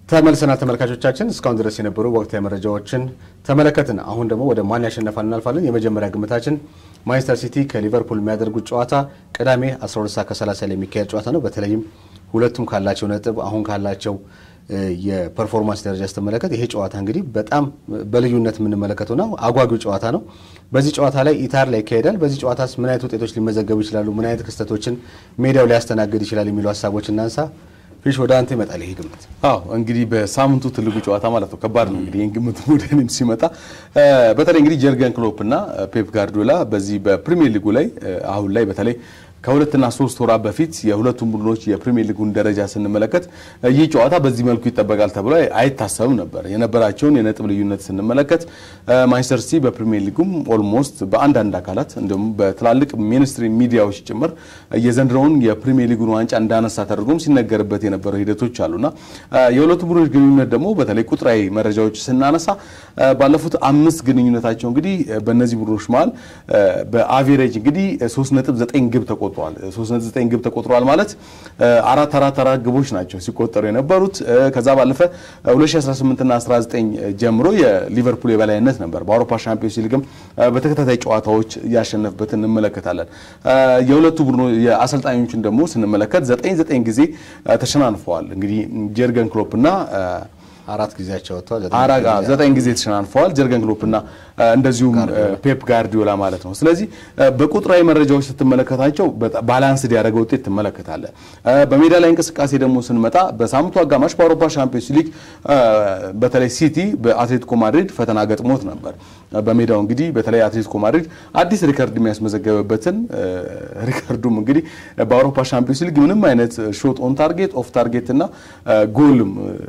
ተመልሰናል ተመልካቾቻችን። እስካሁን ድረስ የነበሩ ወቅታዊ መረጃዎችን ተመለከትን። አሁን ደግሞ ወደ ማን ያሸነፋል እናልፋለን። የመጀመሪያ ግምታችን ማንቸስተር ሲቲ ከሊቨርፑል የሚያደርጉት ጨዋታ ቅዳሜ 12 ሰዓት ከ30 ላይ የሚካሄድ ጨዋታ ነው። በተለይም ሁለቱም ካላቸው ነጥብ አሁን ካላቸው የፐርፎርማንስ ደረጃ ስትመለከት ይሄ ጨዋታ እንግዲህ በጣም በልዩነት የምንመለከተው ነው። አጓጊው ጨዋታ ነው። በዚህ ጨዋታ ላይ ኢታር ላይ ይካሄዳል። በዚህ ጨዋታስ ምን አይነት ውጤቶች ሊመዘገቡ ይችላሉ? ምን አይነት ክስተቶችን ሜዳው ሊያስተናግድ ይችላል? የሚሉ ሀሳቦች እናንሳ። ፊሽ ወደ አንተ ይመጣል ይሄ ግምት። አዎ እንግዲህ በሳምንቱ ትልቁ ጨዋታ ማለት ነው። ከባድ ነው እንግዲህ ይህን ግምት ወደ እኔም ሲመጣ በተለይ እንግዲህ ጀርገን ክሎፕ እና ፔፕ ጋርዲዮላ በዚህ በፕሪሚየር ሊጉ ላይ አሁን ላይ በተለይ ከሁለትና ሶስት ወራት በፊት የሁለቱም ቡድኖች የፕሪሚየር ሊጉን ደረጃ ስንመለከት ይህ ጨዋታ በዚህ መልኩ ይጠበቃል ተብሎ አይታሰብም ነበር። የነበራቸውን የነጥብ ልዩነት ስንመለከት ማንቸስተር ሲቲ በፕሪሚየር ሊጉም ኦልሞስት በአንዳንድ አካላት እንዲሁም በትላልቅ ሚኒስትሪ ሚዲያዎች ጭምር የዘንድሮውን የፕሪሚየር ሊጉን ዋንጫ እንዳነሳ ተደርጎም ሲነገርበት የነበረው ሂደቶች አሉና የሁለቱ ቡድኖች ግንኙነት ደግሞ በተለይ ቁጥራዊ መረጃዎች ስናነሳ ባለፉት አምስት ግንኙነታቸው እንግዲህ በእነዚህ ቡድኖች መሀል በአቬሬጅ እንግዲህ 3.9 ግብ ተቆጥሯል። 3.9 ግብ ተቆጥሯል ማለት አራት አራት አራት ግቦች ናቸው ሲቆጠሩ የነበሩት። ከዛ ባለፈ 2018 እና 19 ጀምሮ የሊቨርፑል የበላይነት ነበር። በአውሮፓ ሻምፒዮንስ ሊግም በተከታታይ ጨዋታዎች እያሸነፍበት እንመለከታለን። የሁለቱ ቡድኖ የአሰልጣኞችን ደግሞ ስንመለከት 9 ጊዜ ተሸናንፈዋል። እንግዲህ ጀርገን ክሎፕ እና አራት ጊዜያቸው ወጥተዋል። አራጋ ዘጠኝ ጊዜ ተሸናንፈዋል ጀርገን ክሎፕ እና እንደዚሁም ፔፕ ጋርዲዮላ ማለት ነው። ስለዚህ በቁጥራዊ መረጃዎች ስትመለከታቸው ባላንስድ ያደረገ ውጤት ትመለከታለ። በሜዳ ላይ እንቅስቃሴ ደግሞ ስንመጣ በሳምንቱ አጋማሽ በአውሮፓ ሻምፒዮንስ ሊግ በተለይ ሲቲ በአትሌቲኮ ማድሪድ ፈተና ገጥሞት ነበር። በሜዳው እንግዲህ በተለይ አትሌቲኮ ማድሪድ አዲስ ሪከርድ የሚያስመዘገበበትን ሪከርዱም እንግዲህ በአውሮፓ ሻምፒዮንስ ሊግ ምንም አይነት ሾት ኦን ታርጌት ኦፍ ታርጌት እና ጎልም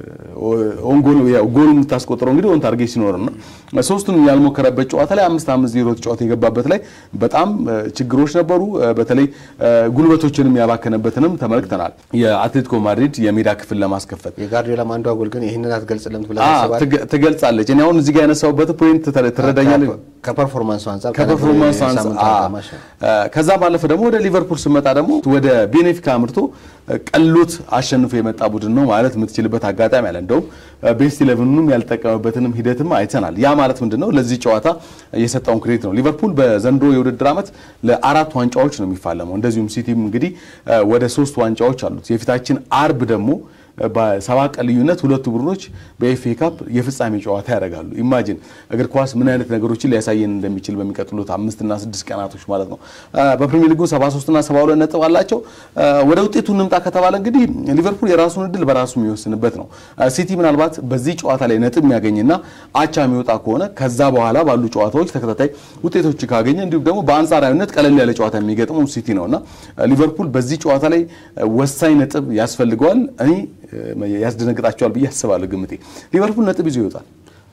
ጎል የምታስቆጥረው እንግዲህ ኦን ታርጌት ሲኖር ነው። ሶስቱንም ያልሞከረበት ጨዋታ ላይ አምስት አምስት ዜሮ ተጫዋት የገባበት ላይ በጣም ችግሮች ነበሩ። በተለይ ጉልበቶችንም ያባከነበትንም ተመልክተናል። የአትሌቲኮ ማድሪድ የሜዳ ክፍል ለማስከፈት የጋርዲዮላም አንዷ ጎል ግን ይህንን አትገልጽልም ትገልጻለች። እኔ አሁን እዚህ ጋር ያነሳሁበት ፖይንት ትረዳኛለህ? ከፐርፎርማንሱ አንጻር ከፐርፎርማንሱ አንጻር ከዛ ባለፈ ደግሞ ወደ ሊቨርፑል ስመጣ ደግሞ ወደ ቤኔፊካ አምርቶ ቀሎት አሸንፎ የመጣ ቡድን ነው ማለት የምትችልበት አጋጣሚ አለ። እንደውም ቤስት ኢሌቨኑንም ያልጠቀመበትንም ሂደትም አይተናል። ያ ማለት ምንድን ነው? ለዚህ ጨዋታ የሰጠውን ክሬዲት ነው። ሊቨርፑል በዘንድሮ የውድድር ዓመት ለአራት ዋንጫዎች ነው የሚፋለመው። እንደዚሁም ሲቲም እንግዲህ ወደ ሶስት ዋንጫዎች አሉት። የፊታችን አርብ ደግሞ በሰባ ቀን ልዩነት ሁለቱ ቡድኖች በኤፍኤ ካፕ የፍጻሜ ጨዋታ ያደርጋሉ። ኢማጂን እግር ኳስ ምን አይነት ነገሮችን ሊያሳየን እንደሚችል በሚቀጥሉት አምስትና ስድስት ቀናቶች ማለት ነው። በፕሪሚየር ሊጉ 73ና 72 ነጥብ አላቸው። ወደ ውጤቱ እንምጣ ከተባለ እንግዲህ ሊቨርፑል የራሱን እድል በራሱ የሚወስንበት ነው። ሲቲ ምናልባት በዚህ ጨዋታ ላይ ነጥብ የሚያገኝና አቻ የሚወጣ ከሆነ ከዛ በኋላ ባሉ ጨዋታዎች ተከታታይ ውጤቶች ካገኘ እንዲሁም ደግሞ በአንጻራዊነት ቀለል ያለ ጨዋታ የሚገጥመው ሲቲ ነውና ሊቨርፑል በዚህ ጨዋታ ላይ ወሳኝ ነጥብ ያስፈልገዋል። እኔ ያስደነግጣቸዋል ብዬ አስባለሁ። ግምቴ ሊቨርፑል ነጥብ ይዞ ይወጣል።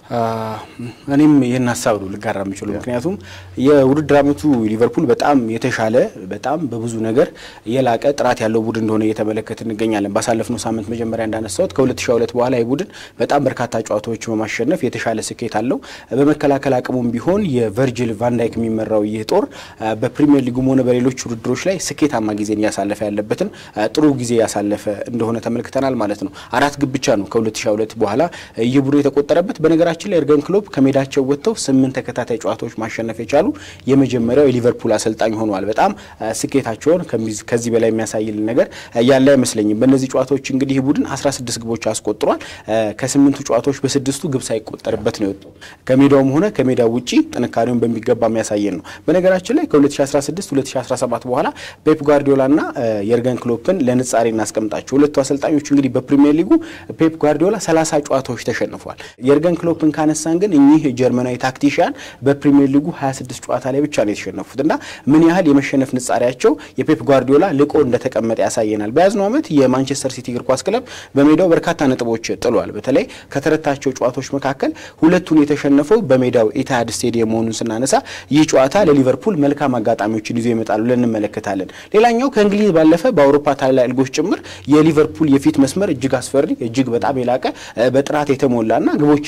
እኔም ይህን ሀሳብ ነው ልጋራ የምችለው። ምክንያቱም የውድድር ዓመቱ ሊቨርፑል በጣም የተሻለ በጣም በብዙ ነገር የላቀ ጥራት ያለው ቡድን እንደሆነ እየተመለከት እንገኛለን። ባሳለፍነው ሳምንት መጀመሪያ እንዳነሳሁት ከ2002 በኋላ ይህ ቡድን በጣም በርካታ ጨዋታዎች በማሸነፍ የተሻለ ስኬት አለው። በመከላከል አቅሙም ቢሆን የቨርጅል ቫንዳይክ የሚመራው ይህ ጦር በፕሪሚየር ሊጉም ሆነ በሌሎች ውድድሮች ላይ ስኬታማ ጊዜን እያሳለፈ ያለበትን ጥሩ ጊዜ ያሳለፈ እንደሆነ ተመልክተናል ማለት ነው። አራት ግብ ብቻ ነው ከ2002 በኋላ ይህ ቡድን የተቆጠረበት በነገራችን በነገራችን ላይ ኤርገን ክሎፕ ከሜዳቸው ወጥተው ስምንት ተከታታይ ጨዋታዎች ማሸነፍ የቻሉ የመጀመሪያው የሊቨርፑል አሰልጣኝ ሆነዋል። በጣም ስኬታቸውን ከዚህ በላይ የሚያሳይልን ነገር ያለ አይመስለኝም። በእነዚህ ጨዋታዎች እንግዲህ ቡድን 16 ግቦች አስቆጥሯል። ከስምንቱ ጨዋታዎች በስድስቱ ግብ ሳይቆጠርበት ነው የወጡ። ከሜዳውም ሆነ ከሜዳው ውጪ ጥንካሬውን በሚገባ የሚያሳየን ነው። በነገራችን ላይ ከ2016 2017 በኋላ ፔፕ ጓርዲዮላ እና የኤርገን ክሎፕን ለንጻሬ እናስቀምጣቸው። ሁለቱ አሰልጣኞች እንግዲህ በፕሪሚየር ሊጉ ፔፕ ጓርዲዮላ 30 ጨዋታዎች ተሸንፏል። የኤርገን ክሎፕን ካነሳን ግን እኚህ ጀርመናዊ ታክቲሽያን በፕሪሚየር ሊጉ 26 ጨዋታ ላይ ብቻ ነው የተሸነፉት እና ምን ያህል የመሸነፍ ንጻሪያቸው የፔፕ ጓርዲዮላ ልቆ እንደተቀመጠ ያሳየናል። በያዝነው ዓመት የማንቸስተር ሲቲ እግር ኳስ ክለብ በሜዳው በርካታ ነጥቦች ጥሏል። በተለይ ከተረታቸው ጨዋታዎች መካከል ሁለቱን የተሸነፈው በሜዳው ኢትሃድ ስቴዲየም መሆኑን ስናነሳ ይህ ጨዋታ ለሊቨርፑል መልካም አጋጣሚዎችን ይዞ ይመጣሉ ብለን እንመለከታለን። ሌላኛው ከእንግሊዝ ባለፈ በአውሮፓ ታላላቅ ሊጎች ጭምር የሊቨርፑል የፊት መስመር እጅግ አስፈሪ፣ እጅግ በጣም የላቀ በጥራት የተሞላና ግቦችን በቀላሉ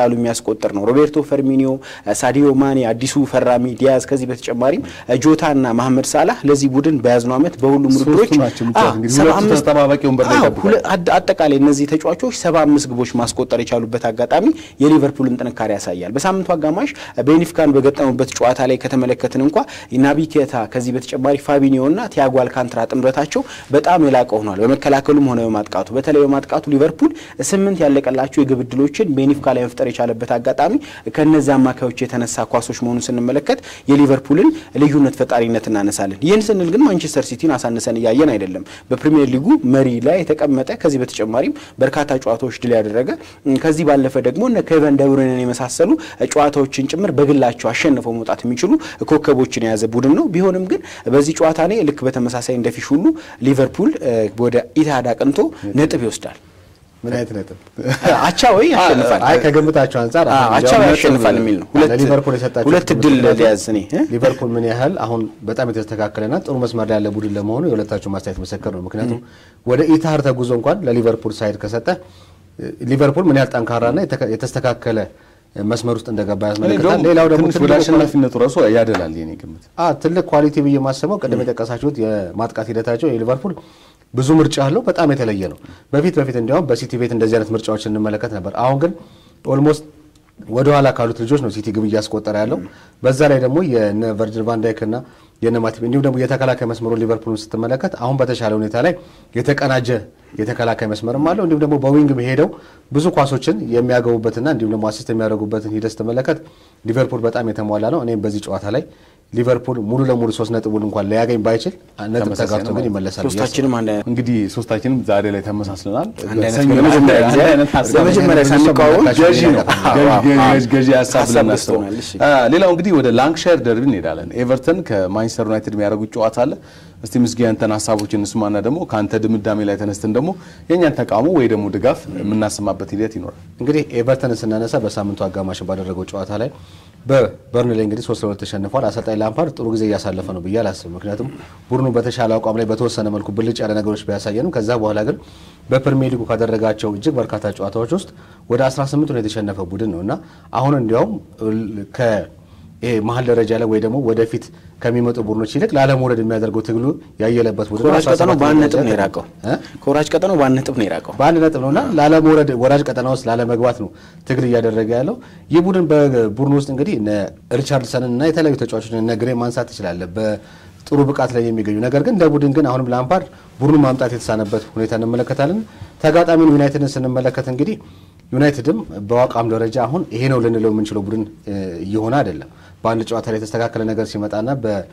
በቀላሉ የሚያስቆጥር ነው። ሮቤርቶ ፈርሚኒዮ፣ ሳዲዮ ማኔ፣ አዲሱ ፈራሚ ዲያዝ፣ ከዚህ በተጨማሪም ጆታ እና መሐመድ ሳላህ ለዚህ ቡድን በያዝነው ዓመት በሁሉም ውድድሮች ሶስቱ ናቸው የሚጫወቱት። እንግዲህ ሁለቱ ተጠባባቂ ወንበር ላይ አዎ፣ ይጠብቃሉ። ሁለ- አድ- አጠቃላይ እነዚህ ተጫዋቾች ሰባ አምስት ግቦች ማስቆጠር የቻሉበት አጋጣሚ የሊቨርፑልን ጥንካሬ ያሳያል። በሳምንቱ አጋማሽ ቤኒፊካን በገጠሙበት ጨዋታ ላይ ከተመለከትን እንኳ ናቢ ኬታ ከዚህ በተጨማሪ ፋቢኒዮ እና ቲያጎ አልካንትራ ጥምረታቸው በጣም የላቀ ሆኗል። በመከላከሉም ሆነ በማጥቃቱ በተለይ በማጥቃቱ ሊቨርፑል ስምንት ያለቀላቸው የግብ ዕድሎችን ቤኒፊካ ላይ መፍጠር የቻለበት አጋጣሚ ከነዚህ አማካዮች የተነሳ ኳሶች መሆኑን ስንመለከት የሊቨርፑልን ልዩነት ፈጣሪነት እናነሳለን። ይህን ስንል ግን ማንቸስተር ሲቲን አሳንሰን እያየን አይደለም። በፕሪሚየር ሊጉ መሪ ላይ የተቀመጠ ከዚህ በተጨማሪም በርካታ ጨዋታዎች ድል ያደረገ እም፣ ከዚህ ባለፈ ደግሞ እነ ኬቨን ደብሩይንን የመሳሰሉ ጨዋታዎችን ጭምር በግላቸው አሸንፈው መውጣት የሚችሉ ኮከቦችን የያዘ ቡድን ነው። ቢሆንም ግን በዚህ ጨዋታ ላይ ልክ በተመሳሳይ እንደፊሽ ሁሉ ሊቨርፑል እ፣ ወደ ኢትሃድ አቅንቶ ነጥብ ይወስዳል። ምን አይነት ነጥብ? አቻ ወይ ያሸንፋል? አይ ከግምታቸው አንጻር አዎ፣ አሁን አቻ እንዲያውም ወይ ነጥብ ያሸንፋል የሚል ነው። ሁለት ለሊቨርፑል የሰጣቸው ሁለት ትምህርት እድል ምክንያቱም ሊያዝ እኔ እ? ሊቨርፑል ምን ያህል አሁን በጣም የተስተካከለና ጥሩ መስመር ላይ ያለ ቡድን ለመሆኑ የሁለታቸው ማስተያየት ምስክር ነው። ምክንያቱም ወደ ኢትሃድ ተጉዞ እንኳን ለሊቨርፑል ሳይድ ከሰጠ ሊቨርፑል ምን ያህል ጠንካራና የተከ- የተስተካከለ መስመር ውስጥ እንደገባ እኔ ያስመለክታል። እንደውም ሌላው ደግሞ ትንሽ ወደ ትልቁ አሸናፊነቱ ራሱ ያደላል የኔ ግምት። አ ትልቅ ኳሊቲ ብዬ የማስበው ቅድም የጠቀሳችሁት የማጥቃት ሂደታቸው የሊቨርፑል ብዙ ምርጫ አለው፣ በጣም የተለየ ነው። በፊት በፊት እንዲያውም በሲቲ ቤት እንደዚህ አይነት ምርጫዎች እንመለከት ነበር። አሁን ግን ኦልሞስት ወደ ኋላ ካሉት ልጆች ነው ሲቲ ግብ እያስቆጠረ ያለው። በዛ ላይ ደግሞ የነ ቨርጅል ቫንዳይክ እና የነ ማቲፕ እንዲሁም ደግሞ የተከላካይ መስመሩን ሊቨርፑልን ስትመለከት አሁን በተሻለ ሁኔታ ላይ የተቀናጀ የተከላካይ መስመርም አለው። እንዲሁም ደግሞ በዊንግ ሄደው ብዙ ኳሶችን የሚያገቡበትና እንዲሁም ደግሞ አሲስት የሚያደርጉበትን ሂደት ስትመለከት ሊቨርፑል በጣም የተሟላ ነው። እኔም በዚህ ጨዋታ ላይ ሊቨርፑል ሙሉ ለሙሉ ሶስት ነጥቡን እንኳን ሊያገኝ ባይችል ነጥብ ተመሳሳይ ተጋርቶ ነው ግን ማለት ይመለሳል ብዬ ሶስታችንም አንድ አይነት እንግዲህ ሶስታችንም ዛሬ ላይ ተመሳስለናል። አንድ አይነት በሰኞ ለመጀመሪያ አንድ ጊዜ አይነት ሀሳብ ለመጀመሪያ ሳንቃወም ገዢ ነው ገዢ- ገዢ- ገዢ ሀሳብ ሀሳብ ብለን ገዝተውናል። እናስበው። እሺ። አ፣ ሌላው እንግዲህ ወደ ላንክሻየር ደርቢ እንሄዳለን። ኤቨርተን ከማንቸስተር ዩናይትድ የሚያደርጉት ጨዋታ አለ። እስቲ ምስጊ ያንተን ሀሳቦችን እንስማና ደግሞ ከአንተ ድምዳሜ ላይ ተነስተን ደግሞ የእኛን ተቃውሞ ወይ ደግሞ ድጋፍ የምናሰማበት ሂደት ይኖራል። እንግዲህ ኤቨርተንን ስናነሳ በሳምንቱ አጋማሽ ባደረገው ጨዋታ ላይ በበርንሌ እንግዲህ ሶስት ለሁለት ተሸንፏል። አሰልጣኝ ላምፓርድ ጥሩ ጊዜ እያሳለፈ ነው ብዬ አላስብም። ምክንያቱም ቡድኑ በተሻለ አቋም ላይ በተወሰነ መልኩ ብልጭ ያለ ነገሮች ቢያሳየንም ከዛ በኋላ ግን በፕሪሚየር ሊጉ ካደረጋቸው እጅግ በርካታ ጨዋታዎች ውስጥ ወደ 18 ነው የተሸነፈ ቡድን ነው እና አሁን እንዲያውም ከ ይሄ መሀል ደረጃ ላይ ወይ ደግሞ ወደፊት ከሚመጡ ቡድኖች ይልቅ ላለመውረድ የሚያደርገው ትግሉ ያየለበት ቡድን ነው። ከወራጅ ቀጠናው 17 በአንድ ነጥብ ነው ደረጃ የራቀው። እ? ከወራጅ ቀጠናው በአንድ ነጥብ ነው የራቀው። በአንድ ነጥብ ነውና ላለመውረድ ወራጅ ቀጠና ውስጥ ላለመግባት ነው ትግል እያደረገ ያለው። ይህ ቡድን በቡድን ውስጥ እንግዲህ እነ ሪቻርድሰንን እና የተለያዩ ተጫዋቾችን እነ ግሬ ማንሳት ትችላለህ በጥሩ ብቃት ላይ የሚገኙ ነገር ግን እንደ ቡድን ግን አሁንም ላምፓርድ ቡድኑን ማምጣት የተሳነበት ሁኔታ እንመለከታለን። ተጋጣሚውን ዩናይትድን ስንመለከት እንግዲህ ዩናይትድም በአቋም ደረጃ አሁን ይሄ ነው ልንለው የምንችለው ቡድን እ, እየሆነ አይደለም። በአንድ ጨዋታ ላይ የተስተካከለ ነገር ሲመጣና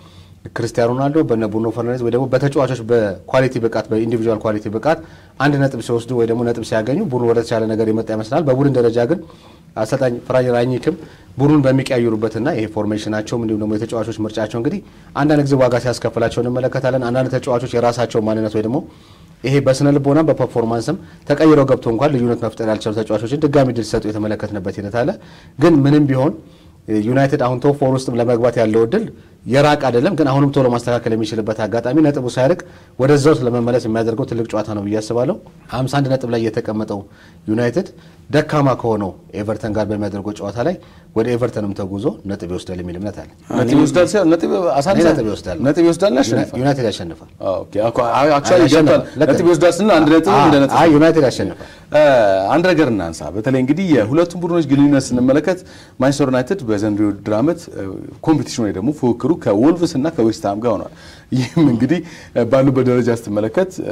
በክርስቲያኖ ሮናልዶ በነ ብሩኖ ፈርናንዴዝ ወይ ደግሞ በተጫዋቾች በኳሊቲ ብቃት በኢንዲቪጁዋል ኳሊቲ ብቃት አንድ ነጥብ ሲወስዱ ወይ ደግሞ ነጥብ ሲያገኙ ቡድኑ ወደ ተሻለ ነገር የመጣ ይመስላል። በቡድን ደረጃ ግን አሰልጣኝ ፍራጅ ራኒክም ቡድኑን በሚቀያየሩበትና ይሄ ፎርሜሽናቸውም እንዲሁም ደግሞ የተጫዋቾች ምርጫቸው እንግዲህ አንዳንድ ጊዜ ዋጋ ሲያስከፍላቸው እንመለከታለን። አንዳንድ ተጫዋቾች የራሳቸው ማንነት ወይ ደግሞ ይሄ በስነ ልቦና በፐርፎርማንስም ተቀይረው ገብቶ እንኳን ልዩነት መፍጠር ያልቻሉ ተጫዋቾችን ድጋሚ ድል ሲሰጡ የተመለከትንበት ሂደት አለ። ግን ምንም ቢሆን ዩናይትድ አሁን ቶፕ ፎር ውስጥም ለመግባት ያለው እድል የራቅ አይደለም። ግን አሁንም ቶሎ ማስተካከል የሚችልበት አጋጣሚ ነጥቡ ሳይርቅ ወደዛ ውስጥ ለመመለስ የሚያደርገው ትልቅ ጨዋታ ነው ብዬ አስባለሁ። 51 ነጥብ ላይ የተቀመጠው ዩናይትድ ደካማ ከሆነው ኤቨርተን ጋር በሚያደርገው ጨዋታ ላይ ወደ ኤቨርተንም ተጉዞ ነጥብ ይወስዳል የሚል እምነት አለ። ነጥብ ይወስዳል ሳይሆን ነጥብ አሳንሳ ነጥብ ይወስዳል። ነጥብ ይወስዳል ያሸንፋል። ዩናይትድ ያሸንፋል። ኦኬ አክቹዋሊ ያሸንፋል። ገብቷል። ነጥብ ይወስዳል ስንል አንድ ነጥብ እንደ ነጥብ አይ ዩናይትድ ያሸንፋል። እ፣ አንድ ነገር እናንሳ። በተለይ እንግዲህ የሁለቱም ቡድኖች ግንኙነት ስንመለከት ማንቸስተር ዩናይትድ በዘንድሮ የውድድር ዓመት ኮምፒቲሽን ወይ ደግሞ ፉክክሩ ከወልቭስ እና ከዌስትሃም ጋር ሆኗል። ይህም እንግዲህ እ፣ ባሉበት ደረጃ ስትመለከት እ፣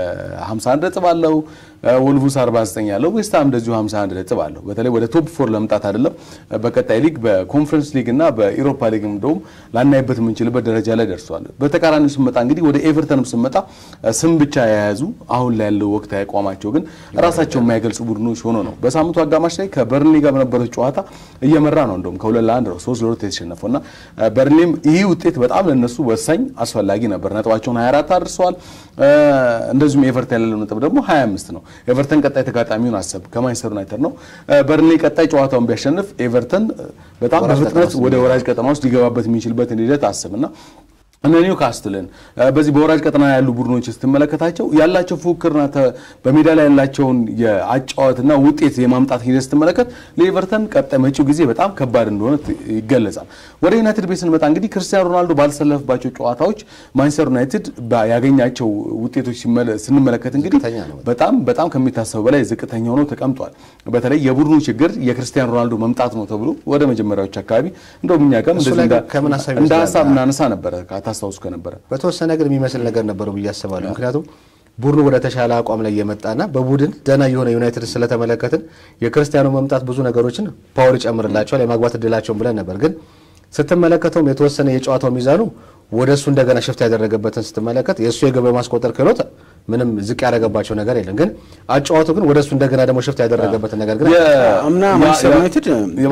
የ51 ነጥብ አለው እ፣ ወልቭስ 49 ያለው ዌስትሃም እንደዚሁ 51 ነጥብ አለው። በተለይ ወደ ቶፕ ፎር ለመምጣት አይደለም እ፣ በቀጣይ ሊግ በኮንፈረንስ ሊግ እና በኢሮፓ ሊግ እንደውም ላናይበት የምንችልበት ደረጃ ላይ ደርሷል። በተቃራኒው ስንመጣ እንግዲህ ወደ ኤቨርተንም ስንመጣ እ፣ ስም ብቻ የያዙ አሁን ላይ ያለው ወቅታዊ አቋማቸው ግን ራሳቸው የማይገልጹ ቡድኖች ሆኖ ነው። በሳምንቱ አጋማሽ ላይ ከበርንሊ ጋር በነበረው ጨዋታ እየመራ ነው። እንደውም ከሁለት ለአንድ ነው ሶስት ለሁለት የተሸነፈው እና እ፣ በርንሊም ይህ ውጤት በጣም ለነሱ ወሳኝ አስፈላጊ ነበር። ነጥባቸውን 24 አድርሰዋል። እ፣ እንደዚሁም ኤቨርተን ያለው ነጥብ ደግሞ 25 ነው። ኤቨርተን ቀጣይ ተጋጣሚውን አሰብ ከማንቸስተር ዩናይትድ ነው። እ፣ በርንሊ ቀጣይ ጨዋታውን ቢያሸንፍ ኤቨርተን እ፣ በጣም ወራጅ በፍጥነት ቀጠና ውስጥ ወደ ወራጅ ቀጠና ውስጥ ሊገባበት የሚችልበትን ሂደት አስብና እነ ኒውካስትልን በዚህ በወራጅ ቀጠና ያሉ ቡድኖች ስትመለከታቸው ያላቸው ፉክክርና በሜዳ ላይ ያላቸውን የአጫዋትና ውጤት የማምጣት ሂደት ስትመለከት ለኤቨርተን ቀጣይ መጪው ጊዜ በጣም ከባድ እንደሆነ ይገለጻል። ወደ ዩናይትድ ቤት ስንመጣ እንግዲህ ክርስቲያኖ ሮናልዶ ባልተሰለፈባቸው ጨዋታዎች ማንቸስተር ዩናይትድ ያገኛቸው ውጤቶች ስንመለከት እንግዲህ በጣም በጣም ከሚታሰበው በላይ ዝቅተኛ ሆነው ተቀምጧል። በተለይ የቡድኑ ችግር የክርስቲያኖ ሮናልዶ መምጣት ነው ተብሎ ወደ መጀመሪያዎች አካባቢ እንደውም እኛ ጋር እንደ ሀሳብ እናነሳ ነበረ ታስታውሱ ከነበረ በተወሰነ ግን የሚመስል ነገር ነበረው ብዬ አስባለሁ። ምክንያቱም ቡድኑ ወደ ተሻለ አቋም ላይ የመጣና በቡድን ደህና የሆነ ዩናይትድ ስለተመለከትን የክርስቲያኖ መምጣት ብዙ ነገሮችን ፓወር ይጨምርላቸዋል የማግባት እድላቸውን ብለን ነበር። ግን ስትመለከተውም የተወሰነ የጨዋታው ሚዛኑ ወደ እሱ እንደገና ሽፍት ያደረገበትን ስትመለከት የእሱ የግብ የማስቆጠር ክህሎት ምንም ዝቅ ያደረገባቸው ነገር የለም። ግን አጫዋቱ ግን ወደ እሱ እንደገና ደግሞ ሽፍት ያደረገበትን ነገር ግን አምና ማንቸስተር ዩናይትድ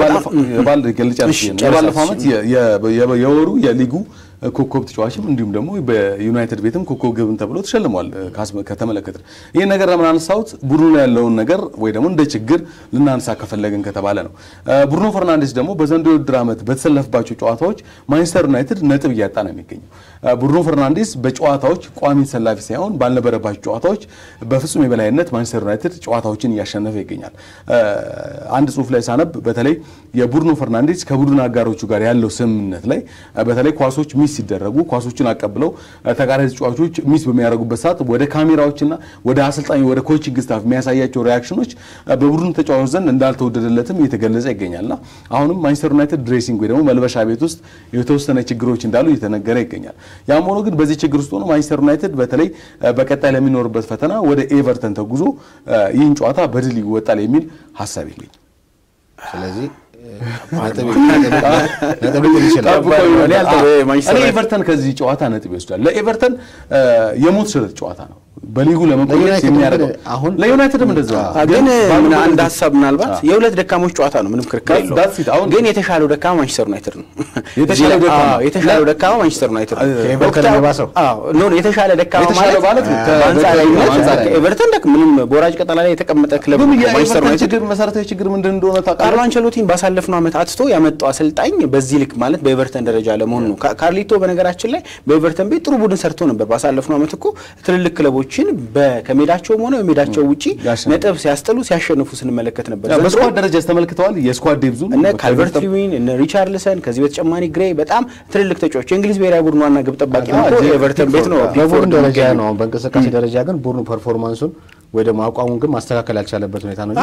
የባለፈው ዓመት የወሩ የሊጉ ኮከብ ተጫዋችም እንዲሁም ደግሞ በዩናይትድ ቤትም ኮከብ ግብን ተብሎ ተሸልሟል። ከተመለከትን ይህን ነገር ለምን አነሳሁት? ቡድኑ ላይ ያለውን ነገር ወይ ደግሞ እንደ ችግር ልናነሳ ከፈለግን ከተባለ ነው። ብሩኖ ፈርናንዴስ ደግሞ በዘንድሮው የውድድር ዓመት በተሰለፈባቸው ጨዋታዎች ማንቸስተር ዩናይትድ ነጥብ እያጣ ነው የሚገኘው። ብሩኖ ፈርናንዴስ በጨዋታዎች ቋሚ ተሰላፊ ሳይሆን ባልነበረባቸው ጨዋታዎች በፍጹም የበላይነት ማንቸስተር ዩናይትድ ጨዋታዎችን እያሸነፈ ይገኛል። አንድ ጽሑፍ ላይ ሳነብ በተለይ የብሩኖ ፈርናንዴስ ከቡድን አጋሮቹ ጋር ያለው ስምምነት ላይ በተለይ ኳሶች ሚስ ሲደረጉ ኳሶችን አቀብለው ተቃራኒ ተጫዋቾች ሚስ በሚያደርጉበት ሰዓት ወደ ካሜራዎችና ወደ አሰልጣኝ ወደ ኮችንግ ስታፍ የሚያሳያቸው ሪያክሽኖች በቡድን ተጫዋቾች ዘንድ እንዳልተወደደለትም እየተገለጸ ይገኛልና አሁንም ማንቸስተር ዩናይትድ ድሬሲንግ ወይ ደግሞ መልበሻ ቤት ውስጥ የተወሰነ ችግሮች እንዳሉ እየተነገረ ይገኛል። ያም ሆኖ ግን በዚህ ችግር ውስጥ ሆኖ ማንቸስተር ዩናይትድ በተለይ በቀጣይ ለሚኖርበት ፈተና ወደ ኤቨርተን ተጉዞ ይህን ጨዋታ በድል ይወጣል የሚል ሀሳብ ይገኝ ስለዚህ እኔ ኤቨርተን ከዚህ ጨዋታ ነጥብ ይወስዳል። ለኤቨርተን የሞት ሽረት ጨዋታ ነው። በሊጉ ለመቆየት የሚያደርገው አሁን ለዩናይትድም እንደዛ ግን አንድ ሀሳብ ምናልባት የሁለት ደካሞች ጨዋታ ነው፣ ምንም ክርክር የለውም። ግን የተሻለው ደካማ ማንቸስተር ዩናይትድ ነው። የተሻለው ደካማ ማንቸስተር ዩናይትድ ነው። የተሻለ ደካማ ማለት ኤቨርተን ምንም በወራጅ ቀጠና ላይ የተቀመጠ ክለብ ማንቸስተር ዩናይትድ መሰረታዊ ችግር ምንድን እንደሆነ ታውቃለህ? ካርሎ አንቸሎቲን ባሳለፍነው ዓመት አትቶ ያመጣው አሰልጣኝ በዚህ ልክ ማለት በኤቨርተን ደረጃ ለመሆኑ ነው። ካርሊቶ በነገራችን ላይ በኤቨርተን ቤት ጥሩ ቡድን ሰርቶ ነበር። ባሳለፍነው ዓመት እኮ ትልልቅ ክለቦችን ከሜዳቸውም ሆነ በሜዳቸው ውጪ ነጥብ ሲያስጥሉ ሲያሸንፉ ስንመለከት ነበር። በስኳድ ደረጃ ተመልክተዋል። የስኳድ ዴብዙ እነ ካልቨርት ሊዊን እነ ሪቻርልሰን ከዚህ በተጨማሪ ግሬ በጣም ትልልቅ ተጫዋቾች የእንግሊዝ ብሔራዊ ቡድን ዋና ግብ ጠባቂ ነው የኤቨርተን ቤት ነው። በቡድን ደረጃ ነው። አሁን በእንቅስቃሴ ደረጃ ግን ቡድኑ ፐርፎርማንሱን ወይ ደግሞ አቋሙን ግን ማስተካከል ያልቻለበት ሁኔታ ነው።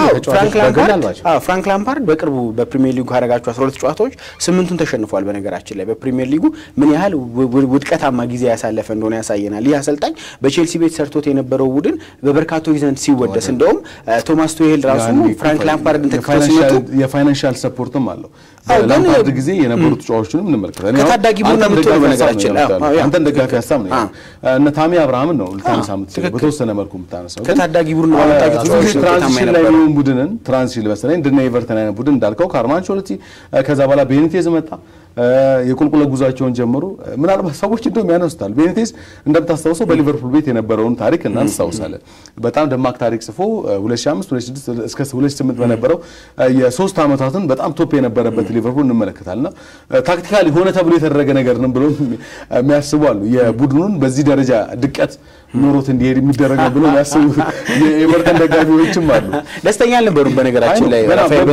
ፍራንክ ላምፓርድ በቅርቡ በፕሪሚየር ሊጉ ካደረጋቸው 12 ጨዋታዎች ስምንቱን ተሸንፏል። በነገራችን ላይ በፕሪሚየር ሊጉ ምን ያህል ውድቀታማ ጊዜ ያሳለፈ እንደሆነ ያሳየናል። ይህ አሰልጣኝ በቼልሲ ቤት ሰርቶት የነበረው ቡድን በበርካቶች ዘንድ ሲወደስ፣ እንደውም ቶማስ ቱሄል ራሱ ፍራንክ ላምፓርድን ተክተው ሲመጡ የፋይናንሻል ሰፖርትም አለው። ላምፓርድ ጊዜ የነበሩ ተጫዋቾችንም እንመለከታለን። ከታዳጊ ቡድን የምትሆነው በነገራችን ላይ አንተን ደጋፊ ሀሳብ ነው። እነ ታሚ አብርሃምን ነው ልታነሳ የምትችለው በተወሰነ መልኩ የምታነሳው ከታዳጊ ቡድን ትራንዚሽን ላይ የሚሆን ቡድንን ትራንዚሽን መሰለኝ እንደነ ኤቨርተን አይነት ቡድን እንዳልከው ካርሎ አንቸሎቲ ከዛ በኋላ ቤኒቴዝ መጣ። የቁልቁለ ጉዟቸውን ጀመሩ። ምናልባት ሰዎች እንደውም ያነሱታል። ቤኒቴዝ እንደምታስታውሰው በሊቨርፑል ቤት የነበረውን ታሪክ እናስታውሳለን። በጣም ደማቅ ታሪክ ጽፎ 2005 2006 እስከ 2008 በነበረው የሶስት ዓመታትን በጣም ቶፕ የነበረበት ሊቨርፑል እንመለከታልና ታክቲካሊ ሆነ ተብሎ የተደረገ ነገር ነው ብሎ የሚያስቡ አሉ። የቡድኑን በዚህ ደረጃ ድቀት ኖሮት እንዲሄድ የሚደረግ ነው ብሎ የሚያስቡ የኤቨርተን ደጋፊዎችም አሉ። ደስተኛ አልነበሩም። በነገራችን ላይ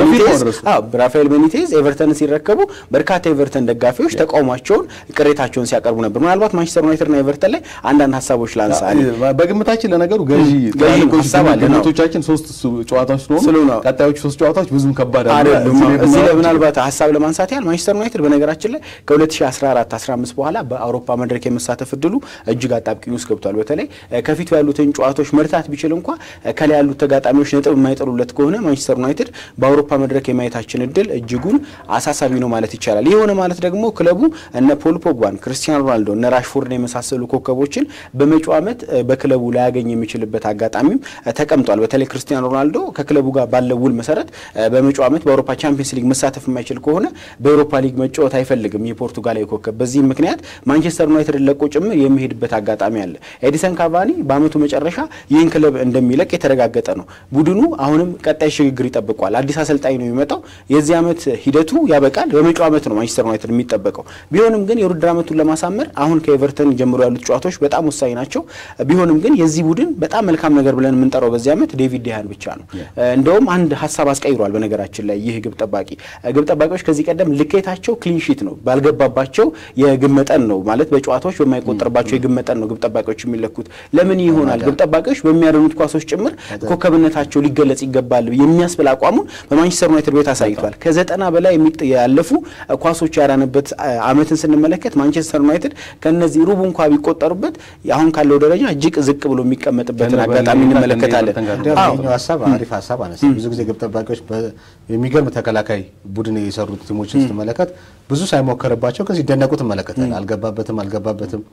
ራፋኤል ቤኒቴዝ ኤቨርተንን ሲረከቡ በርካታ ኤቨርተን ደጋፊዎች ተቃውሟቸውን፣ ቅሬታቸውን ሲያቀርቡ ነበር። ምናልባት ማንቸስተር ዩናይትድና ኤቨርተን ላይ አንዳንድ ሀሳቦች ላንሳ። በግምታችን ለነገሩ ገዢ ግምቶቻችን ሶስት ጨዋታዎች ስለሆኑ ቀጣዮቹ ሶስት ጨዋታዎች ብዙም ከባድ አይደሉም። እዚህ ላይ ምናልባት ሀሳብ ለማንሳት ያህል ማንቸስተር ዩናይትድ በነገራችን ላይ ከ2014 15 በኋላ በአውሮፓ መድረክ የመሳተፍ እድሉ እጅግ አጣብቂኝ ውስጥ ገብቷል። በተለይ ከፊቱ ያሉትን ጨዋታዎች መርታት ቢችል እንኳ ከላይ ያሉት ተጋጣሚዎች ነጥብ የማይጠሉለት ከሆነ ማንቸስተር ዩናይትድ በአውሮፓ መድረክ የማየታችን እድል እጅጉን አሳሳቢ ነው ማለት ይቻላል። ይህ ሆነ ማለት ደግሞ ክለቡ እነ ፖል ፖግባን፣ ክርስቲያኖ ሮናልዶ፣ እነ ራሽፎርድን የመሳሰሉ ኮከቦችን በመጪው ዓመት በክለቡ ላያገኝ የሚችልበት አጋጣሚም ተቀምጧል። በተለይ ክርስቲያኖ ሮናልዶ ከክለቡ ጋር ባለው ውል መሰረት በመጪው ዓመት በአውሮፓ ቻምፒየንስ ሊግ መሳተፍ የማይችል ከሆነ በአውሮፓ ሊግ መጫወት አይፈልግም የፖርቱጋላዊ ኮከብ። በዚህም ምክንያት ማንቸስተር ዩናይትድን ለቆ ጭምር የሚሄድበት አጋጣሚ አለ። ኤዲሰን ካቫኒ በአመቱ መጨረሻ ይህን ክለብ እንደሚለቅ የተረጋገጠ ነው። ቡድኑ አሁንም ቀጣይ ሽግግር ይጠብቋል። አዲስ አሰልጣኝ ነው የሚመጣው። የዚህ ዓመት ሂደቱ ያበቃል። በመጪው ዓመት ነው ማንቸስተር በማንቸስተር ዩናይትድ የሚጠበቀው። ቢሆንም ግን የውድድር ዓመቱን ለማሳመር አሁን ከኤቨርተን ጀምሮ ያሉት ጨዋታዎች በጣም ወሳኝ ናቸው። ቢሆንም ግን የዚህ ቡድን በጣም መልካም ነገር ብለን የምንጠራው በዚህ ዓመት ዴቪድ ዲያን ብቻ ነው። እንደውም አንድ ሀሳብ አስቀይሯል። በነገራችን ላይ ይህ ግብ ጠባቂ ግብ ጠባቂዎች ከዚህ ቀደም ልኬታቸው ክሊንሺት ነው፣ ባልገባባቸው የግብ መጠን ነው ማለት በጨዋታዎች በማይቆጠርባቸው የግብ መጠን ነው ግብ ጠባቂዎች የሚለኩት። ለምን ይሆናል? ግብ ጠባቂዎች በሚያደኑት ኳሶች ጭምር ኮከብነታቸው ሊገለጽ ይገባል የሚያስብል አቋሙን በማንቸስተር ዩናይትድ ቤት አሳይቷል። ከዘጠና በላይ ያለፉ ኳሶች ያዳነበት ዓመትን ስንመለከት ማንቸስተር ዩናይትድ ከነዚህ ሩቡ እንኳ ቢቆጠሩበት አሁን ካለው ደረጃ እጅግ ዝቅ ብሎ የሚቀመጥበትን አጋጣሚ እንመለከታለን። ይኸኛው ሀሳብ አሪፍ ሀሳብ አነሳ። ብዙ ጊዜ ግብ ጠባቂዎች የሚገርም ተከላካይ ቡድን የሰሩት ቲሞችን ስትመለከት ብዙ ሳይሞከርባቸው ግን ሲደነቁ ትመለከታል። አልገባበትም አልገባበትም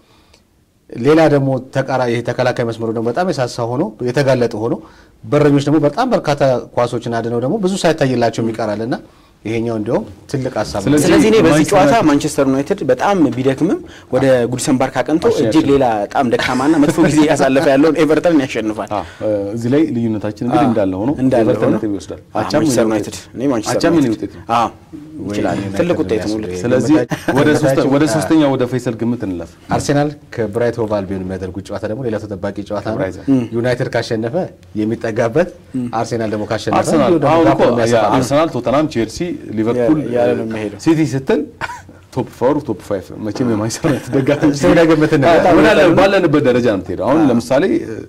ሌላ ደግሞ ተቃራ ይሄ ተከላካይ መስመሩ ደግሞ በጣም የሳሳ ሆኖ የተጋለጠ ሆኖ በረኞች ደግሞ በጣም በርካታ ኳሶችን አድነው ደግሞ ብዙ ሳይታይላቸው ይቀራል እና ይሄኛው እንዲያውም ትልቅ ሀሳብ ነው። ስለዚህ እኔ በዚህ ጨዋታ ማንቸስተር ዩናይትድ በጣም ቢደክምም ወደ ጉዲሰን ፓርክ አቅንቶ እጅግ ሌላ በጣም ደካማና መጥፎ ጊዜ እያሳለፈ ያለውን ኤቨርተን ያሸንፋል። እዚህ ላይ ልዩነታችን እንግዲህ እንዳለ ሆኖ እንዳለ ኤቨርተን ሆኖ ነጥብ ይወስዳል። ማንቸስተር ዩናይትድ እኔ ማንቸስተር አቻም የኔ ዩናይትድ ውጤት ነው። አዎ ይችላል። ትልቅ ውጤት ነው። ሁለት ስለዚህ ወደ ሶስተ- ወደ ሶስተኛ ወደ ፈይሰል ግምት እንለፍ። አርሴናል ከብራይት ሆቭ አልቢዮን የሚያደርጉት ጨዋታ ደግሞ ሌላ ተጠባቂ ጨዋታ ነው። ከብራይተን። ዩናይትድ ካሸነፈ የሚጠጋበት፣ አርሴናል ደግሞ ካሸነፈ አርሰናል እንዲሁ ደግሞ አሁን እኮ ጋፕ የሚያሰፋበት። አርሰናል፣ ቶተናም፣ ቼልሲ፣ ሊቨርፑል፣ ያለ ነው የሚሄደው። ሲቲ ስትል ቶፕ ፎር ቶፕ ፋይቭ መቼም የማንቸስተር ዩናይትድ ደጋፊ እስቲ ወደ ግምት እንበል። አዎ፣ ወዳለ- ባለንበት ደረጃ ነው የምትሄደው። አሁን ለምሳሌ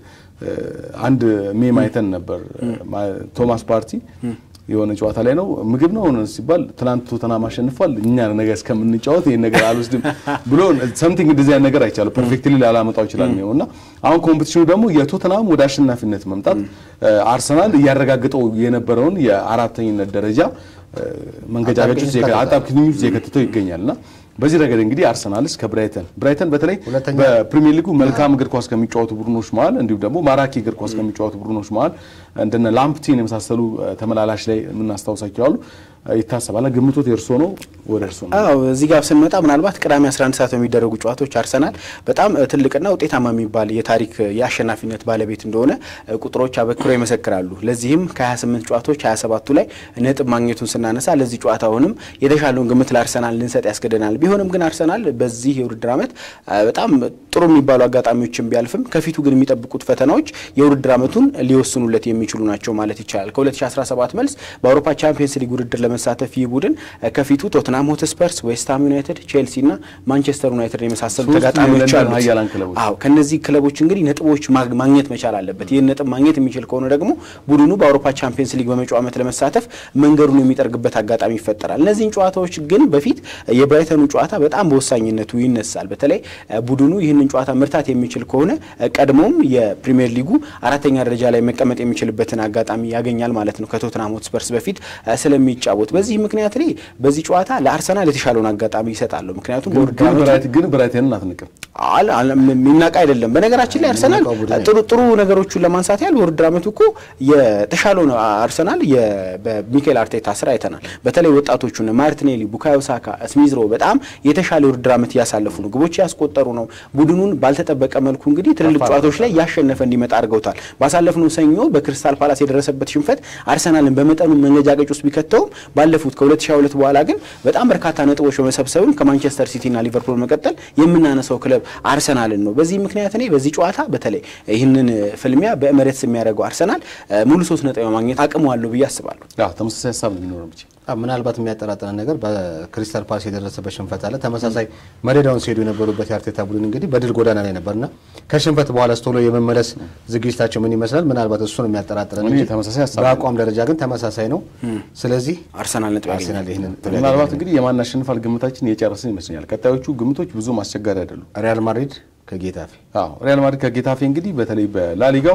እ፣ አንድ ሜም አይተን ነበር ማ- ቶማስ ፓርቲ የሆነ ጨዋታ ላይ ነው ምግብ ነው ሲባል ትናንት ቶተናም አሸንፏል፣ እኛ ነገ እስከምንጫወት ይህን ነገር አልወስድም ብሎ ሰምቲንግ እንደዚህ አይነት ነገር አይቻለሁ። ፐርፌክትሊ ላላመጣው ይችላል ነው እና አሁን ኮምፒቲሽኑ ደግሞ የቶተናም ወደ አሸናፊነት መምጣት እ፣ አርሰናል እያረጋገጠው የነበረውን የአራተኝነት ደረጃ እ፣ መንገጫገጭ ውስጥ የከ- አጣብቂኝ ውስጥ የከተተው ይገኛል እና በዚህ ረገድ እንግዲህ አርሰናልስ ከብራይተን ብራይተን በተለይ ሁለተኛ በፕሪሚየር ሊጉ መልካም እግር ኳስ ከሚጫወቱ ቡድኖች መሀል እንዲሁም ደግሞ ማራኪ እግር ኳስ ከሚጫወቱ ቡድኖች መሀል እንደነ ላምፕቲን የመሳሰሉ እ፣ ተመላላሽ ላይ የምናስታውሳቸው አሉ እ፣ ይታሰባል። ግምቶት የእርሶ ነው? ወደ እርሶ ነው። አዎ እዚህ ጋር ስንመጣ ምናልባት ቅዳሜ 11 ሰዓት በሚደረጉ ጨዋታዎች አርሰናል በጣም እ, ትልቅና ውጤታማ የሚባል የታሪክ እ, የአሸናፊነት ባለቤት እንደሆነ እ, ቁጥሮች አበክረው ይመሰክራሉ። ለዚህም ከ28 ጨዋታዎች 27ቱ ላይ ነጥብ ማግኘቱን ስናነሳ ለዚህ ጨዋታ አሁንም የተሻለውን ግምት ለአርሰናል ልንሰጥ ያስገደናል። ቢሆንም ግን አርሰናል በዚህ የውድድር ዓመት እ, በጣም ጥሩ የሚባሉ አጋጣሚዎችን ቢያልፍም ከፊቱ ግን የሚጠብቁት ፈተናዎች የውድድር ዓመቱን ሊወስኑለት የሚችሉ ናቸው ማለት ይቻላል። ከ2017 መልስ በአውሮፓ ቻምፒየንስ ሊግ ውድድር ለመሳተፍ ይህ ቡድን እ, ከፊቱ ቶትናም ሆትስፐርስ፣ ዌስትሃም ዩናይትድ፣ ቼልሲ እና ማንቸስተር ዩናይትድ የመሳሰሉ ሶስቱ ተጋጣሚዎች የለንደን አሉት። ኃያላን ክለቦች። አዎ ከነዚህ ክለቦች እንግዲህ ነጥቦች ማግ- ማግኘት መቻል አለበት። ይህን ነጥብ ማግኘት የሚችል ከሆነ ደግሞ ቡድኑ በአውሮፓ ቻምፒየንስ ሊግ በመጪው ዓመት ለመሳተፍ መንገዱን የሚጠርግበት አጋጣሚ ይፈጠራል። እነዚህን ጨዋታዎች ግን በፊት የብራይተኑ ጨዋታ በጣም በወሳኝነቱ ይነሳል። በተለይ እ, ቡድኑ ይህንን ጨዋታ መርታት የሚችል ከሆነ እ, ቀድሞም የፕሪሚየር ሊጉ አራተኛ ደረጃ ላይ መቀመጥ የሚችልበትን አጋጣሚ ያገኛል ማለት ነው ከቶትናም ሆትስፐርስ በፊት እ, ስለሚጫወት በዚህ ምክንያት እኔ በዚህ ጨዋታ ለአርሰናል የተሻለውን አጋጣሚ ይሰጣለሁ። ምክንያቱም በውድድር ግን ዓመቱ ብራይት- ግን ብራይተንን አትንቅም። አለ አለ የሚናቅ አይደለም። በነገራችን ላይ አርሰናል የሚናቀው ቡድን ጥሩ ጥሩ ነገሮቹን ለማንሳት ያህል በውድድር ዓመቱ እኮ የተሻለው ነው። አርሰናል የ- በሚኬል አርቴታ ስራ አይተናል። በተለይ ወጣቶቹን ማርቲኔሊ፣ ቡካዮ ሳካ፣ ስሚዝሮ በጣም የተሻለ የውድድር ዓመት እያሳለፉ ነው። ግቦች ያስቆጠሩ ነው። ቡድኑን ባልተጠበቀ መልኩ እንግዲህ ትልልቅ ጨዋታዎች ላይ ያሸነፈ እንዲመጣ አድርገውታል። ባሳለፍነው ሰኞ በክሪስታል ፓላስ የደረሰበት ሽንፈት አርሰናልን በመጠኑ መንገጫገጭ ውስጥ ቢከተውም ባለፉት ከ2022 በኋላ ግን በጣም በርካታ ነጥቦች በመሰብሰብም ከማንቸስተር ሲቲና ሊቨርፑል መቀጠል የምናነሳው ክለብ አርሰናልን ነው። በዚህ ምክንያት እኔ በዚህ ጨዋታ በተለይ ይህንን ፍልሚያ በኤምሬትስ የሚያደርገው አርሰናል እ፣ ሙሉ ሶስት ነጥብ የማግኘት አቅሙ አለው ብዬ አስባለሁ። አዎ፣ ተመሳሳይ ሀሳብ ነው የሚኖረው ብቻ አዎ፣ ምናልባት የሚያጠራጥረን ነገር በክሪስታል ፓላስ የደረሰበት ሽንፈት አለ። ተመሳሳይ መደዳውን ሲሄዱ የነበሩበት የአርቴታ ቡድን እንግዲህ በድል ጎዳና ላይ ነበርና ከሽንፈት በኋላ ስቶሎ የመመለስ ዝግጅታቸው ምን ይመስላል? ምናልባት እሱን የሚያጠራጥረን እኔ እንጂ ተመሳሳይ ሀሳብ በአቋም ደረጃ ግን ተመሳሳይ ነው። ስለዚህ አርሰናል ነጥብ ያገኛል። አርሴናል ይህንን ምናልባት እንግዲህ የማን ያሸንፋል ግምታችን የጨረስን ይመስለኛል። ቀጣዮቹ ግምቶች ብዙም አስቸጋሪ አይደሉም። ሪያል ማድሪድ ከጌታፌ አዎ ሪያል ማድሪድ ከጌታፌ እንግዲህ በተለይ በላሊጋው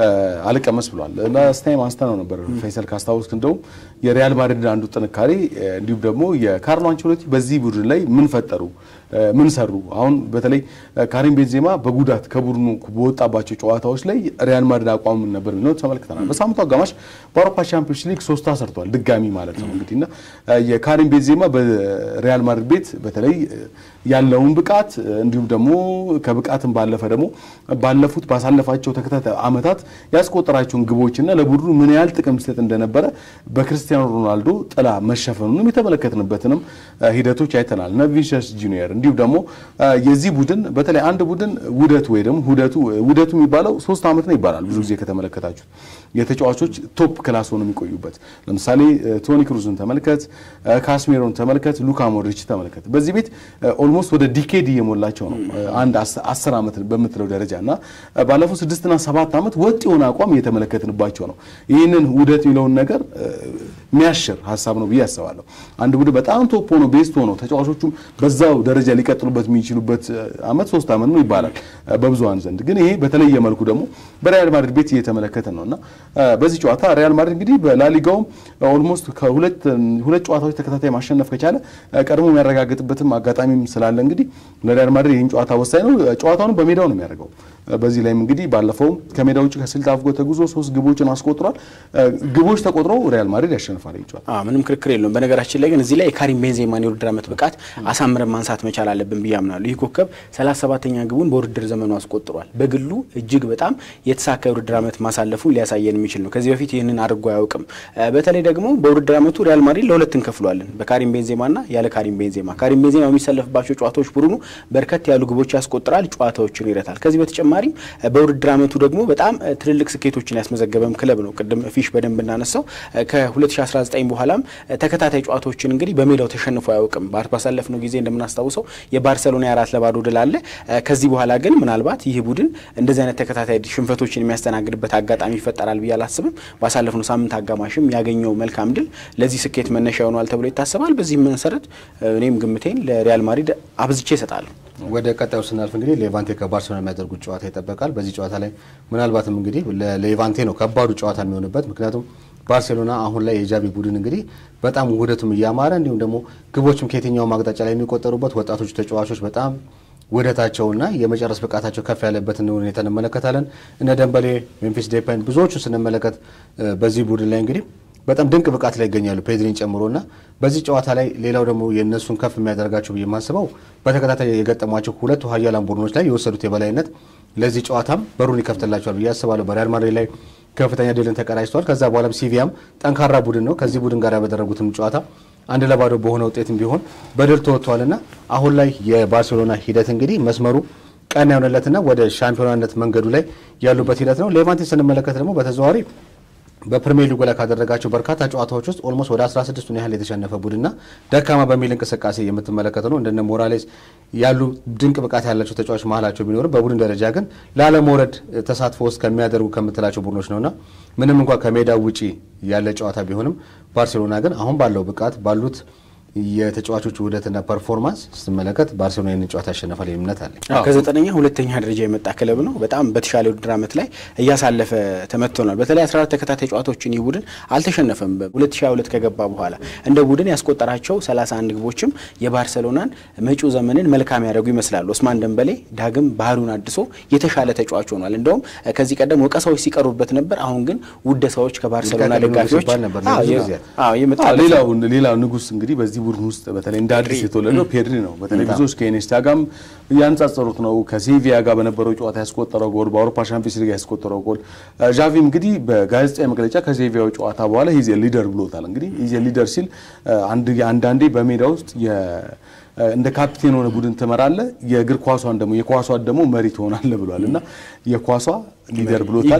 አልቀመስ ብሏል። ላስት ታይም አንስተነው ነበር ፈይሰል ካስታወስክ፣ እንደውም የሪያል ማድሪድ አንዱ ጥንካሬ እ፣ እንዲሁም ደግሞ የካርሎ አንቸሎቲ በዚህ ቡድን ላይ ምን ፈጠሩ ምን ሰሩ? አሁን በተለይ ካሪም ቤንዜማ በጉዳት ከቡድኑ በወጣባቸው ጨዋታዎች ላይ ሪያል ማድሪድ አቋም ምን ነበር የሚለው ተመልክተናል። በሳምንቱ አጋማሽ በአውሮፓ ቻምፒዮንስ ሊግ ሶስት ሰርቷል፣ ድጋሚ ማለት ነው እንግዲህ እና የካሪም ቤንዜማ በሪያል ማድሪድ ቤት በተለይ ያለውን ብቃት እንዲሁም ደግሞ ከብቃትም ባለፈ ደግሞ ባለፉት ባሳለፋቸው ተከታታይ ዓመታት ያስቆጠራቸውን ግቦችና ለቡድኑ ምን ያህል ጥቅም ሲሰጥ እንደነበረ በክርስቲያኖ ሮናልዶ ጥላ መሸፈኑንም የተመለከትንበትንም ሂደቶች አይተናል። እነ ቪኒሲየስ ጁኒየር እንዲሁም ደግሞ የዚህ ቡድን በተለይ አንድ ቡድን ውደቱ ወይ ደግሞ ውደቱ ውደቱ የሚባለው ሶስት ዓመት ነው ይባላል። ብዙ ጊዜ ከተመለከታችሁ የተጫዋቾች ቶፕ ክላስ ሆኖ የሚቆዩበት ለምሳሌ ቶኒ ክሩዝን ተመልከት፣ ካስሜሮን ተመልከት፣ ሉካ ሞድሪች ተመልከት። በዚህ ቤት ኦልሞስት ወደ ዲኬድ እየሞላቸው ነው አንድ አስር ዓመት በምትለው ደረጃ እና ባለፉት ስድስትና ሰባት ዓመት ወጥ የሆነ አቋም እየተመለከትንባቸው ነው። ይህንን ውደት የሚለውን ነገር የሚያሽር ሀሳብ ነው ብዬ አስባለሁ። አንድ ቡድን በጣም ቶፕ ሆኖ ቤስት ሆኖ ተጫዋቾቹም በዛው ደረጃ ሊቀጥሉበት የሚችሉበት ዓመት ሶስት ዓመት ነው ይባላል በብዙሃን ዘንድ። ግን ይሄ በተለየ መልኩ ደግሞ በሪያል ማድሪድ ቤት እየተመለከትን ነው እና በዚህ ጨዋታ ሪያል ማድሪድ እንግዲህ በላሊጋውም ኦልሞስት ከሁለት ሁለት ጨዋታዎች ተከታታይ ማሸነፍ ከቻለ ቀድሞ የሚያረጋግጥበትም አጋጣሚም ስላለ እንግዲህ ለሪያል ማድሪድ ይህን ጨዋታ ወሳኝ ነው። ጨዋታውን በሜዳው ነው የሚያደርገው። በዚህ ላይም እንግዲህ ባለፈውም ከሜዳ ውጭ ከስልት አፍጎ ተጉዞ ሶስት ግቦችን አስቆጥሯል። ግቦች ተቆጥረው ሪያል ማድሪድ ያሸንፋል ይጫወታል። ምንም ክርክር የለውም። በነገራችን ላይ ግን እዚህ ላይ የካሪም ቤንዜማን የውድድር ዓመት ብቃት አሳምረን ማንሳት መቻል አለብን ብዬ አምናለሁ። ይህ ኮከብ 37ኛ ግቡን በውድድር ዘመኑ አስቆጥሯል። በግሉ እጅግ በጣም የተሳካ የውድድር ዓመት ማሳለፉን ሊያሳየን የሚችል ነው። ከዚህ በፊት ይህንን አድርጎ አያውቅም። በተለይ ደግሞ በውድድር ዓመቱ ሪያል ማድሪድ ለሁለት እንከፍሏለን፣ በካሪም ቤንዜማና ያለ ካሪም ቤንዜማ። ካሪም ቤንዜማ የሚሰለፍባቸው ጨዋታዎች ቡድኑ በርከት ያሉ ግቦች ያስቆጥራል፣ ጨዋታዎችን ይረታል። ከዚህ በተጨማሪም በውድድር ዓመቱ ደግሞ በጣም ትልልቅ ስኬቶችን ያስመዘገበም ክለብ ነው። ቅድም ፊሽ በደንብ እናነሳው ከ2019 በኋላም ተከታታይ ጨዋታዎችን እንግዲህ በሜዳው ተሸንፎ አያውቅም። ባሳለፍነው ጊዜ እንደምናስታውሰው የባርሰሎና የአራት ለባዶ ድል አለ። ከዚህ በኋላ ግን ምናልባት ይህ ቡድን እንደዚህ አይነት ተከታታይ ሽንፈቶችን የሚያስተናግድበት አጋጣሚ ይፈጠራል ብዬ አላስብም። ባሳለፍነው ሳምንት አጋማሽም ያገኘው መልካም ድል ለዚህ ስኬት መነሻ ይሆናል ተብሎ ይታሰባል። በዚህ መሰረት እኔም ግምቴን ለሪያል ማድሪድ አብዝቼ እሰጣለሁ። ወደ ቀጣዩ ስናልፍ እንግዲህ ሌቫንቴ ከባርሴሎና የሚያደርጉት ጨዋታ ይጠበቃል። በዚህ ጨዋታ ላይ ምናልባትም እንግዲህ ለሌቫንቴ ነው ከባዱ ጨዋታ የሚሆንበት ምክንያቱም ባርሴሎና አሁን ላይ የጃቢ ቡድን እንግዲህ በጣም ውህደቱም እያማረ እንዲሁም ደግሞ ግቦችም ከየትኛውም አቅጣጫ ላይ የሚቆጠሩበት ወጣቶቹ ተጫዋቾች በጣም ውህደታቸውና የመጨረስ ብቃታቸው ከፍ ያለበትን ሁኔታ እንመለከታለን። እነ ደንበሌ፣ ሜምፊስ ዴፓይን ብዙዎቹ ስንመለከት በዚህ ቡድን ላይ እንግዲህ በጣም ድንቅ ብቃት ላይ ይገኛሉ ፔድሪን ጨምሮና በዚህ ጨዋታ ላይ ሌላው ደግሞ የእነሱን ከፍ የሚያደርጋቸው ብዬ የማስበው በተከታታይ የገጠሟቸው ሁለቱ ሀያላን ቡድኖች ላይ የወሰዱት የበላይነት ለዚህ ጨዋታም በሩን ይከፍትላቸዋል ብዬ አስባለሁ። በሪያል ማድሪድ ላይ ከፍተኛ ድልን ተቀዳጅተዋል። ከዛ በኋላም ሲቪያም ጠንካራ ቡድን ነው። ከዚህ ቡድን ጋር ያደረጉትም ጨዋታ አንድ ለባዶ በሆነ ውጤትም ቢሆን በድል ተወጥተዋልና አሁን ላይ የባርሴሎና ሂደት እንግዲህ መስመሩ ቀና የሆነለትና ወደ ሻምፒዮናነት መንገዱ ላይ ያሉበት ሂደት ነው። ሌቫንቴን ስንመለከት ደግሞ በተዘዋዋሪ በፕሪሚየር ሊጉ ላይ ካደረጋቸው በርካታ ጨዋታዎች ውስጥ ኦልሞስት ወደ 16ቱን ያህል የተሸነፈ ቡድንና ደካማ በሚል እንቅስቃሴ የምትመለከተ ነው። እንደነ ሞራሌስ ያሉ ድንቅ ብቃት ያላቸው ተጫዋች መሀላቸው ቢኖርም በቡድን ደረጃ ግን ላለመውረድ ተሳትፎ ውስጥ ከሚያደርጉ ከምትላቸው ቡድኖች ነውና ምንም እንኳ ከሜዳ ውጪ ያለ ጨዋታ ቢሆንም ባርሴሎና ግን አሁን ባለው ብቃት ባሉት የተጫዋቾች ውህደትና ፐርፎርማንስ ስትመለከት ባርሴሎና ይህንን ጨዋታ ያሸነፋል እምነት አለ። ከዘጠነኛ ሁለተኛ ደረጃ የመጣ ክለብ ነው። በጣም በተሻለ ውድድር ዓመት ላይ እያሳለፈ ተመትቶናል። በተለይ 14 ተከታታይ ጨዋታዎችን ይህ ቡድን አልተሸነፈም። በ2022 ከገባ በኋላ እንደ ቡድን ያስቆጠራቸው 31 ግቦችም የባርሴሎናን መጪው ዘመንን መልካም ያደርጉ ይመስላሉ። ኦስማን ደንበሌ ዳግም ባህሉን አድሶ የተሻለ ተጫዋች ሆኗል። እንደውም ከዚህ ቀደም ወቀሳዎች ሲቀርቡበት ነበር። አሁን ግን ውደሳዎች ከባርሴሎና ደጋፊዎች ሌላው ንጉስ እንግዲህ በዚህ ቡድን ውስጥ በተለይ እንደ አዲስ የተወለደው ፔድሪ ነው። በተለይ ብዙዎች ከኢኔስታ ጋርም ያነጻጸሩት ነው። ከሴቪያ ጋር በነበረው ጨዋታ ያስቆጠረው ጎል፣ በአውሮፓ ሻምፒዮንስ ሊግ ያስቆጠረው ጎል። ዣቪም እንግዲህ በጋዜጣዊ መግለጫ ከሴቪያው ጨዋታ በኋላ ሂዜ ሊደር ብሎታል። እንግዲህ ሂዜ ሊደር ሲል አንዳንዴ በሜዳ ውስጥ እንደ ካፕቴን ሆነ ቡድን ትመራለህ፣ የእግር ኳሷን ደግሞ የኳሷን ደግሞ መሪ ትሆናለህ ብሏል እና የኳሷ ሊደር ብሎታል።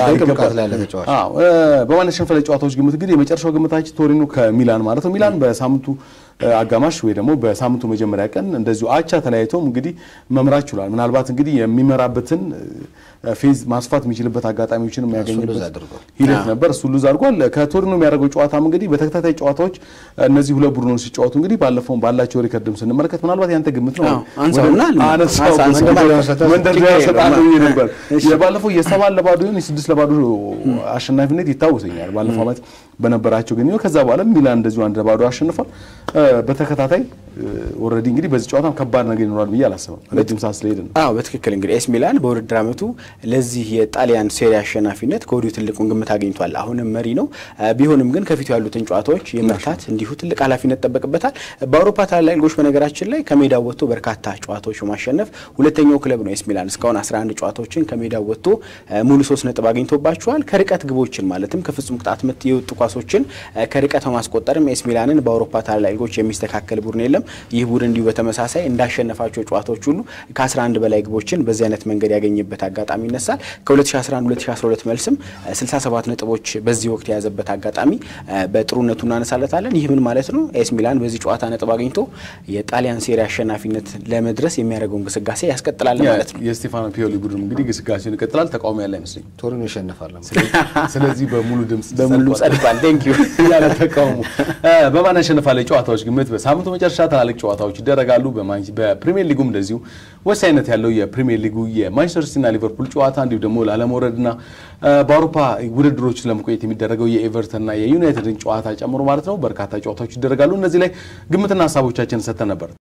በማለት ሽንፈት ጨዋታዎች ግምት እንግዲህ የመጨረሻው ግምታችን ቶሪኖ ከሚላን ማለት ነው። ሚላን በሳምንቱ አጋማሽ ወይ ደግሞ በሳምንቱ መጀመሪያ ቀን እንደዚሁ አቻ ተለያይተውም እንግዲህ መምራት ችሏል። ምናልባት እንግዲህ የሚመራበትን ፌዝ ማስፋት የሚችልበት አጋጣሚዎችን የሚያገኝበት ሂደት ነበር። እሱ ሉዝ አድርጓል። ከቶሪኖ የሚያደርገው ጨዋታም እንግዲህ በተከታታይ ጨዋታዎች እነዚህ ሁለት ቡድኖች ሲጫወቱ እንግዲህ ባለፈውን ባላቸው ሪከርድም ስንመለከት ምናልባት ያንተ ግምት ነው መንደርደሪያ እሰጣለሁ ነበር። የባለፈው የሰባት ለባዶ ይሁን የስድስት ለባዶ አሸናፊነት ይታወሰኛል ባለፈው ዓመት በነበራቸው ግን ከዛ በኋላ ሚላን እንደዚሁ አንድ ለባዶ አሸንፏል። በተከታታይ ኦልሬዲ እንግዲህ በዚህ ጨዋታም ከባድ ነገር ይኖራል ብዬ አላስብም። ረጅም ሰዓት ስለሄድ ነው። አዎ በትክክል እንግዲህ ኤስ ሚላን በውድድር ዓመቱ ለዚህ የጣሊያን ሴሪ አሸናፊነት ከወዲሁ ትልቁን ግምት አግኝቷል። አሁንም መሪ ነው። ቢሆንም ግን ከፊቱ ያሉትን ጨዋታዎች የመርታት እንዲሁ ትልቅ ኃላፊነት ጠበቅበታል። በአውሮፓ ታላላቅ ሊጎች በነገራችን ላይ ከሜዳው ወጥቶ በርካታ ጨዋታዎች በማሸነፍ ሁለተኛው ክለብ ነው ኤስ ሚላን። እስካሁን 11 ጨዋታዎችን ከሜዳው ወጥቶ ሙሉ ሶስት ነጥብ አግኝቶባቸዋል። ከርቀት ግቦችን ማለትም ከፍጹም ቅጣት ምት የወጡ ኳሶችን ከርቀት በማስቆጠርም ኤስ ሚላንን በአውሮፓ ታላላቅ ሊጎች የሚስተካከል ቡድን የለም። ይህ ቡድን እንዲሁ በተመሳሳይ እንዳሸነፋቸው ጨዋታዎች ሁሉ ከ11 በላይ ግቦችን በዚህ አይነት መንገድ ያገኘበት አጋጣሚ ይነሳል። ከ2011-2012 መልስም 67 ነጥቦች በዚህ ወቅት የያዘበት አጋጣሚ በጥሩነቱ እናነሳለታለን። ይህ ምን ማለት ነው? ኤስ ሚላን በዚህ ጨዋታ ነጥብ አግኝቶ የጣሊያን ሴሪ አሸናፊነት ለመድረስ የሚያደርገውን ግስጋሴ ያስቀጥላል ማለት ነው። የስቴፋኖ ፒዮሊ ቡድን እንግዲህ ግስጋሴውን ይቀጥላል። ተቃውሞ ያለ አይመስለኝ። ቶሪኖ ይሸነፋል። ስለዚህ በሙሉ ድምጽ በሙሉ ጸድቋል። ቴንክ ዩ ያለ ተቃውሞ በማን ያሸንፋል ጨዋታዎች ግምት በሳምንቱ መጨረሻ ትላልቅ ጨዋታዎች ይደረጋሉ። በፕሪሚየር ሊጉም እንደዚሁ ወሳኝነት ያለው የፕሪሚየር ሊጉ የማንቸስተር ሲቲና ሊቨርፑል ጨዋታ እንዲሁ ደግሞ ላለመውረድና በአውሮፓ ውድድሮች ለመቆየት የሚደረገው የኤቨርተንና የዩናይትድን ጨዋታ ጨምሮ ማለት ነው በርካታ ጨዋታዎች ይደረጋሉ። እነዚህ ላይ ግምትና ሀሳቦቻችን ሰጥተን ነበር።